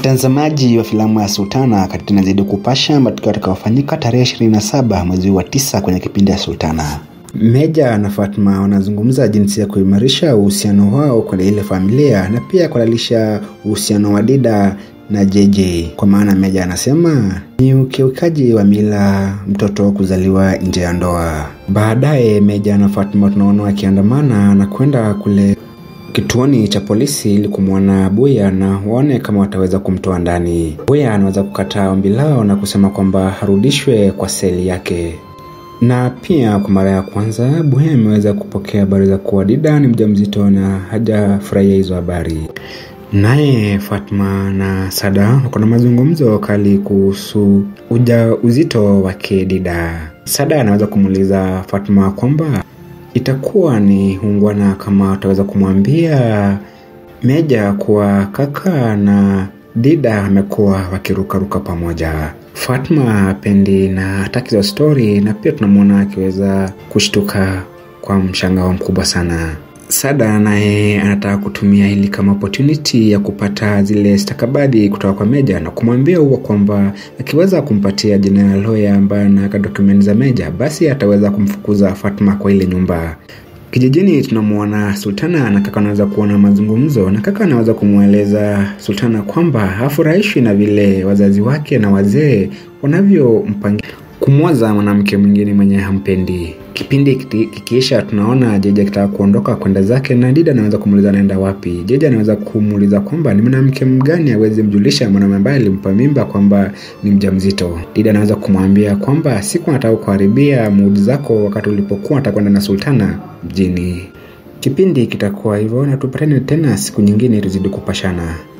Mtazamaji wa filamu ya Sultana, kati inazidi kupasha matukio yatakayofanyika tarehe 27 mwezi wa tisa kwenye kipindi ya Sultana. Meja na Fatma wanazungumza jinsi ya kuimarisha uhusiano wao kwenye ile familia na pia kuhalalisha uhusiano wa Dida na JJ, kwa maana Meja anasema ni ukiukaji wa mila mtoto kuzaliwa nje ya ndoa. Baadaye Meja na Fatma tunaona wakiandamana na kwenda kule kituoni cha polisi ili kumwona Buya na waone kama wataweza kumtoa ndani. Buya anaweza kukataa ombi lao na kusema kwamba arudishwe kwa seli yake. Na pia kwa mara ya kwanza Buya ameweza kupokea habari za kuwa Dida ni mjamzito na hajafurahia hizo habari. Naye Fatma na Sada wako na mazungumzo kali kuhusu uja uzito wake Dida. Sada anaweza kumuuliza Fatma kwamba itakuwa ni ungwana kama wataweza kumwambia Meja kuwa kaka na Dida amekuwa wakirukaruka pamoja. Fatma apendi na hataki za stori, na pia tunamwona akiweza kushtuka kwa mshangao mkubwa sana. Sada naye anataka kutumia hili kama opportunity ya kupata zile stakabadhi kutoka kwa Meja na kumwambia huwa kwamba akiweza kumpatia general lawyer ambaye anaweka dokumenti za Meja, basi ataweza kumfukuza Fatma kwa ile nyumba. Kijijini tunamwona Sultana na kaka anaweza kuona mazungumzo, na kaka anaweza kumweleza Sultana kwamba hafurahishwi na vile wazazi wake na wazee wanavyompangia kumwoza mwanamke mwingine mwenye hampendi. Kipindi kikiisha, tunaona Jeje akitaka kuondoka kwenda zake, na Dida anaweza kumuuliza anaenda wapi. Jeje anaweza kumuuliza kwamba ni mwanamke mgani awezi mjulisha mwanaume ambaye alimpa mimba kwamba ni mjamzito. Dida anaweza kumwambia kwamba siku nataka kuharibia muudi zako wakati ulipokuwa nataka kwenda na Sultana mjini. Kipindi kitakuwa hivyo, na tupatane tena siku nyingine tuzidi kupashana.